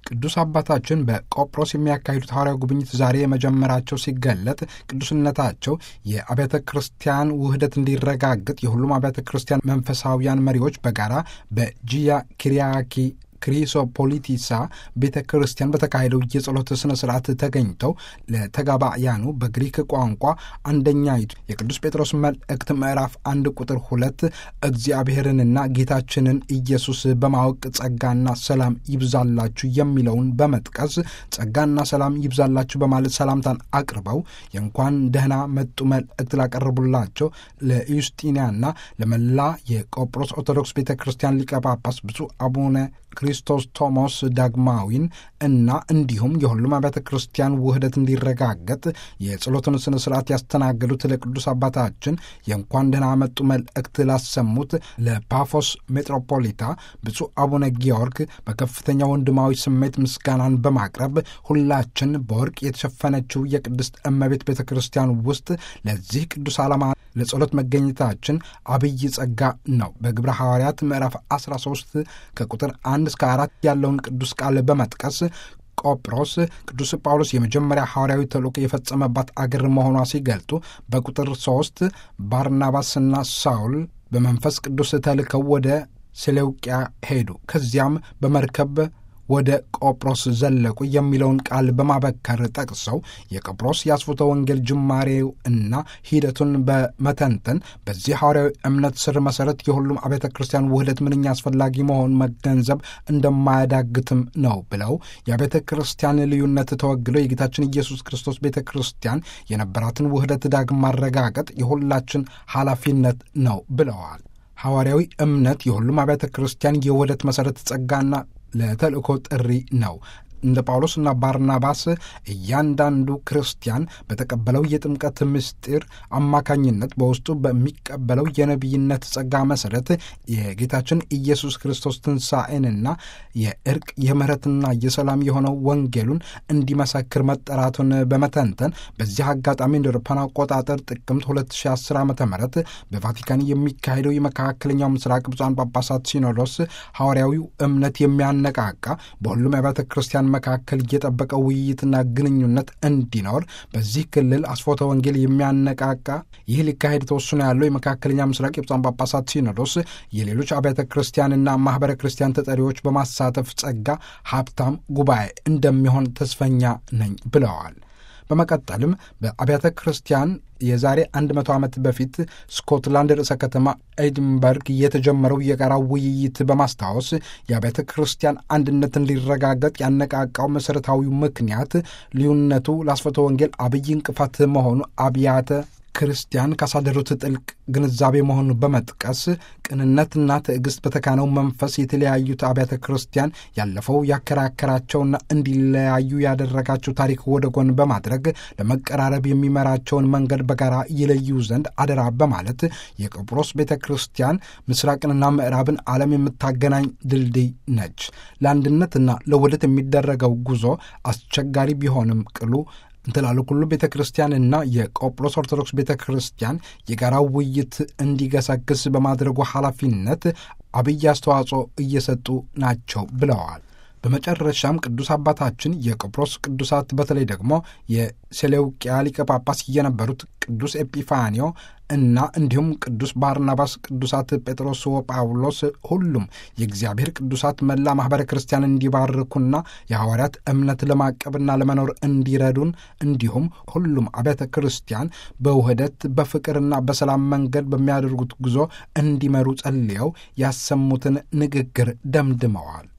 ቅዱስ አባታችን በቆጵሮስ የሚያካሂዱት ሐዋርያዊ ጉብኝት ዛሬ የመጀመራቸው ሲገለጥ ቅዱስነታቸው የአብያተ ክርስቲያን ውህደት እንዲረጋግጥ የሁሉም አብያተ ክርስቲያን መንፈሳዊያን መሪዎች በጋራ በጂያ ኪሪያኪ ክሪሶፖሊቲሳ ቤተ ክርስቲያን በተካሄደው የጸሎት ስነ ስርዓት ተገኝተው ለተጋባያኑ በግሪክ ቋንቋ አንደኛይቱ የቅዱስ ጴጥሮስ መልእክት ምዕራፍ አንድ ቁጥር ሁለት እግዚአብሔርንና ጌታችንን ኢየሱስ በማወቅ ጸጋና ሰላም ይብዛላችሁ የሚለውን በመጥቀስ ጸጋና ሰላም ይብዛላችሁ በማለት ሰላምታን አቅርበው የእንኳን ደህና መጡ መልእክት ላቀረቡላቸው ለዩስጢንያና ለመላ የቆጵሮስ ኦርቶዶክስ ቤተ ክርስቲያን ሊቀ ጳጳስ ብፁዕ አቡነ ክርስቶስ ቶሞስ ዳግማዊን እና እንዲሁም የሁሉም አብያተ ክርስቲያን ውህደት እንዲረጋገጥ የጸሎትን ስነ ስርዓት ያስተናገዱት ለቅዱስ አባታችን የእንኳን ደህና መጡ መልእክት ላሰሙት ለፓፎስ ሜትሮፖሊታ ብፁዕ አቡነ ጊዮርግ በከፍተኛ ወንድማዊ ስሜት ምስጋናን በማቅረብ ሁላችን በወርቅ የተሸፈነችው የቅድስት እመቤት ቤተ ክርስቲያን ውስጥ ለዚህ ቅዱስ ዓላማ ለጸሎት መገኘታችን አብይ ጸጋ ነው። በግብረ ሐዋርያት ምዕራፍ 13 ከቁጥር አንድ እስከ አራት ያለውን ቅዱስ ቃል በመጥቀስ ቆጵሮስ ቅዱስ ጳውሎስ የመጀመሪያ ሐዋርያዊ ተልእኮ የፈጸመባት አገር መሆኗ ሲገልጡ በቁጥር ሦስት ባርናባስና ሳውል በመንፈስ ቅዱስ ተልከው ወደ ሴሌውቅያ ሄዱ። ከዚያም በመርከብ ወደ ቆጵሮስ ዘለቁ የሚለውን ቃል በማበከር ጠቅሰው የቆጵሮስ የአስፎተ ወንጌል ጅማሬው እና ሂደቱን በመተንተን በዚህ ሐዋርያዊ እምነት ስር መሰረት የሁሉም አብያተ ክርስቲያን ውህደት ምንኛ አስፈላጊ መሆኑን መገንዘብ እንደማያዳግትም ነው ብለው የአብያተ ክርስቲያን ልዩነት ተወግለው የጌታችን ኢየሱስ ክርስቶስ ቤተ ክርስቲያን የነበራትን ውህደት ዳግም ማረጋገጥ የሁላችን ኃላፊነት ነው ብለዋል። ሐዋርያዊ እምነት የሁሉም አብያተ ክርስቲያን የውህደት መሠረት ጸጋና ለተልእኮ ጥሪ ነው። እንደ ጳውሎስና ባርናባስ እያንዳንዱ ክርስቲያን በተቀበለው የጥምቀት ምስጢር አማካኝነት በውስጡ በሚቀበለው የነቢይነት ጸጋ መሠረት የጌታችን ኢየሱስ ክርስቶስ ትንሣኤንና የእርቅ የምሕረትና የሰላም የሆነው ወንጌሉን እንዲመሰክር መጠራቱን በመተንተን በዚህ አጋጣሚ እንደ አውሮፓውያን አቆጣጠር ጥቅምት 2010 ዓ ም በቫቲካን የሚካሄደው የመካከለኛው ምስራቅ ብፁዓን ጳጳሳት ሲኖዶስ ሐዋርያዊው እምነት የሚያነቃቃ በሁሉም የቤተ ክርስቲያን መካከል የጠበቀ ውይይትና ግንኙነት እንዲኖር በዚህ ክልል አስፎተ ወንጌል የሚያነቃቃ ይህ ሊካሄድ ተወስኖ ያለው የመካከለኛ ምስራቅ የብፁዓን ጳጳሳት ሲኖዶስ የሌሎች አብያተ ክርስቲያንና ማኅበረ ክርስቲያን ተጠሪዎች በማሳተፍ ጸጋ ሀብታም ጉባኤ እንደሚሆን ተስፈኛ ነኝ ብለዋል። በመቀጠልም በአብያተ ክርስቲያን የዛሬ 100 ዓመት በፊት ስኮትላንድ ርዕሰ ከተማ ኤድንበርግ የተጀመረው የጋራ ውይይት በማስታወስ የአብያተ ክርስቲያን አንድነት እንዲረጋገጥ ያነቃቃው መሠረታዊው ምክንያት ልዩነቱ ለአስፈቶ ወንጌል አብይ እንቅፋት መሆኑ አብያተ ክርስቲያን ካሳደሩት ጥልቅ ግንዛቤ መሆኑን በመጥቀስ ቅንነትና ትዕግስት በተካነው መንፈስ የተለያዩት አብያተ ክርስቲያን ያለፈው ያከራከራቸውና እንዲለያዩ ያደረጋቸው ታሪክ ወደ ጎን በማድረግ ለመቀራረብ የሚመራቸውን መንገድ በጋራ ይለዩ ዘንድ አደራ በማለት የቆጵሮስ ቤተ ክርስቲያን ምስራቅንና ምዕራብን ዓለም የምታገናኝ ድልድይ ነች። ለአንድነትና ለውህደት የሚደረገው ጉዞ አስቸጋሪ ቢሆንም ቅሉ እንትላሉ ሁሉ ቤተ ክርስቲያንና የቆጵሮስ ኦርቶዶክስ ቤተ ክርስቲያን የጋራ ውይይት እንዲገሰግስ በማድረጉ ኃላፊነት አብይ አስተዋጽኦ እየሰጡ ናቸው ብለዋል። በመጨረሻም ቅዱስ አባታችን የቆጵሮስ ቅዱሳት በተለይ ደግሞ የሴሌውቅያ ሊቀ ጳጳስ የነበሩት ቅዱስ ኤጲፋኒዮ እና እንዲሁም ቅዱስ ባርናባስ፣ ቅዱሳት ጴጥሮስ ወጳውሎስ ሁሉም የእግዚአብሔር ቅዱሳት መላ ማኅበረ ክርስቲያን እንዲባርኩና የሐዋርያት እምነት ለማቀብና ለመኖር እንዲረዱን እንዲሁም ሁሉም አብያተ ክርስቲያን በውህደት በፍቅርና በሰላም መንገድ በሚያደርጉት ጉዞ እንዲመሩ ጸልየው ያሰሙትን ንግግር ደምድመዋል።